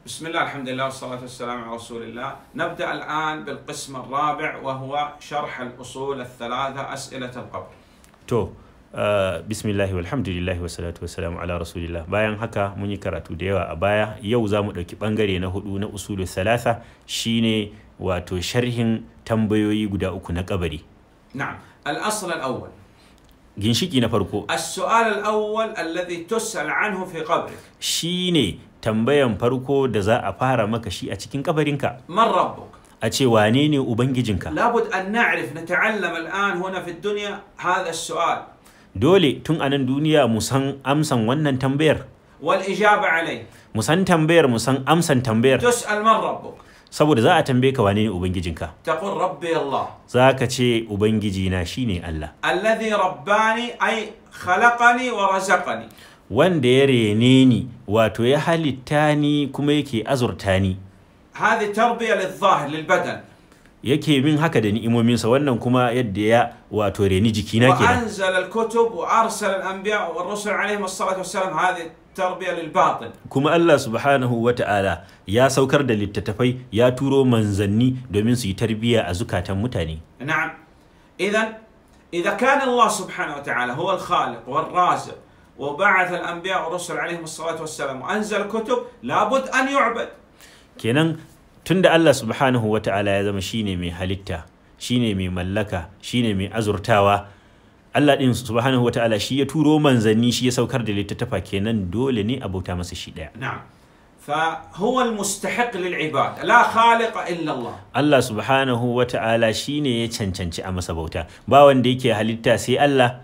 بسم الله الحمد لله والصلاة والسلام على رسول الله نبدأ الآن بالقسم الرابع وهو شرح الأصول الثلاثة أسئلة القبر to uh, bismillahi walhamdulillahi wassalatu wassalamu ala rasulillah bayan haka mun yi karatu da yawa a baya yau za mu ɗauki ɓangare na hudu na usulu salasa shine wato sharhin tambayoyi guda uku na kabari نعم الأصل الأول ginshiki na farko السؤال الأول الذي تسأل عنه في قبرك shine tambayan farko da za a fara maka shi a cikin kabarinka من ربك؟ a ce wane ne ubangijinka لابد أن نعرف نتعلم الآن هنا في الدنيا هذا السؤال dole tun a nan duniya mu san amsan wannan tambayar والإجابة عليه mu san tambayar mu san amsan tambayar تسأل من ربك؟ saboda za a tambaye ka wane ne ubangijinka تقول ربي الله za ka ce ubangijina shine Allah الذي رباني أي خلقني ورزقني wanda ya rene ni wato ya halitta ni kuma yake azurta ni هذه تربية للظاهر للبدن yake min haka da ni'imominsa wannan kuma yadda ya wato reni jikina kenan وأنزل الكتب وأرسل الأنبياء والرسل عليهم الصلاة والسلام هذه تربية للباطن kuma Allah subhanahu wa ta'ala ya saukar da littattafai ya turo manzanni domin su yi tarbiyya a zukatan mutane نعم إذا إذا كان الله سبحانه وتعالى هو الخالق والرازق وبعث الأنبياء والرسل عليهم الصلاة والسلام وأنزل كتب لابد أن يعبد kenan tunda Allah subhanahu wa ta'ala ya zama shine mai halitta shine mai mallaka shine mai azurtawa Allah din subhanahu wa ta'ala shi ya turo manzanni shi ya saukar da littattafa kenan dole ne a bauta masa shi daya نعم فهو المستحق للعباد لا خالق إلا الله Allah subhanahu wa ta'ala shi ne ya cancanci a masa bauta ba wanda yake halitta sai Allah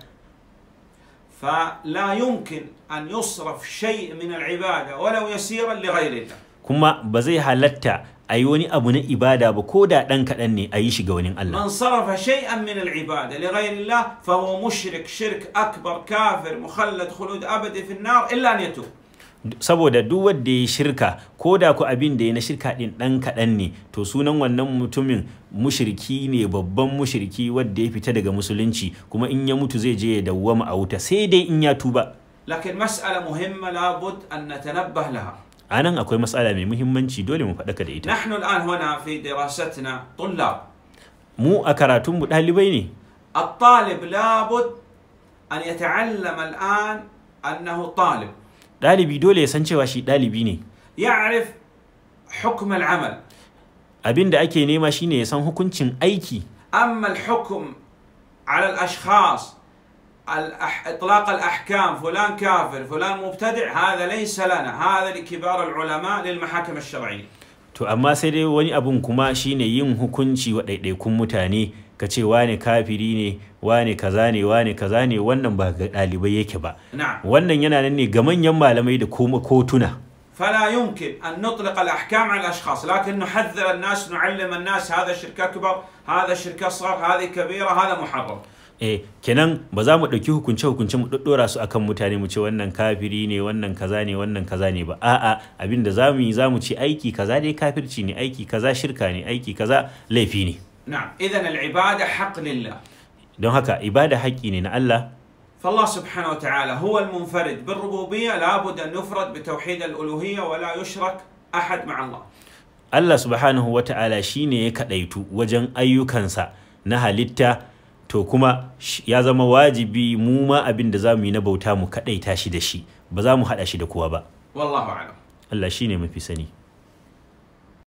فلا يمكن أن يصرف شيء من العبادة ولو يسيرا لغير الله kuma ba zai halatta a yi wani abu na ibada ba ko da ɗan kaɗan ne a yi shi ga wani Allah من صرف شيئا من العبادة لغير الله فهو مشرك شرك أكبر كافر مخلد خلود أبدي في النار إلا أن يتوب saboda duk wanda ya shirka ko da ku abin da ya na shirka ɗin ɗan kaɗan ne to sunan wannan mutumin mushriki ne babban mushriki wanda ya fita daga musulunci kuma in ya mutu zai je ya dawwama a wuta sai dai in ya tuba لكن مسألة مهمة لابد أن نتنبه لها a nan akwai matsala mai muhimmanci dole mu faɗaka da ita نحن الآن هنا في دراستنا طلاب mu a karatunmu ɗalibai ne الطالب لابد أن يتعلم الآن أنه طالب ɗalibi dole ya san cewa shi ɗalibi ne يعرف حكم العمل abin da ake nema shine ya san hukuncin aiki أما الحكم على الأشخاص الأح... إطلاق الأحكام فلان كافر فلان مبتدع هذا ليس لنا هذا لكبار العلماء للمحاكم الشرعية to amma sai dai wani abun kuma shine yin hukunci wa ɗaiɗaikun mutane ka ce wane kafiri ne wane kaza ne wane kaza ne wannan ba ga ɗalibai yake ba نعم wannan yana nan ne ga manyan malamai da kuma kotuna فلا يمكن أن نطلق الأحكام على الأشخاص لكن نحذر الناس نعلم الناس هذا شرك أكبر هذا شرك أصغر هذه كبيرة هذا محرم eh kenan ba za mu ɗauki hukunce hukunce mu ɗaɗɗora su akan mutane mu ce wannan kafiri ne wannan kaza ne wannan kaza ne ba a'a abin da za mu yi za mu ce aiki kaza dai kafirci ne aiki kaza shirka ne aiki kaza laifi ne نعم إذا العبادة حق لله don haka ibada haƙƙi ne na Allah فالله سبحانه وتعالى هو المنفرد بالربوبية لابد أن يفرد بتوحيد الألوهية ولا يشرك أحد مع الله Allah subhanahu wa ta'ala shi ne ya kaɗaitu wajen ayyukansa na halitta to kuma sh- ya zama wajibi mu ma abin da za mu yi na bauta mu kaɗaita shi da shi ba za mu haɗa shi da kowa ba والله أعلم Allah shi ne mafi sani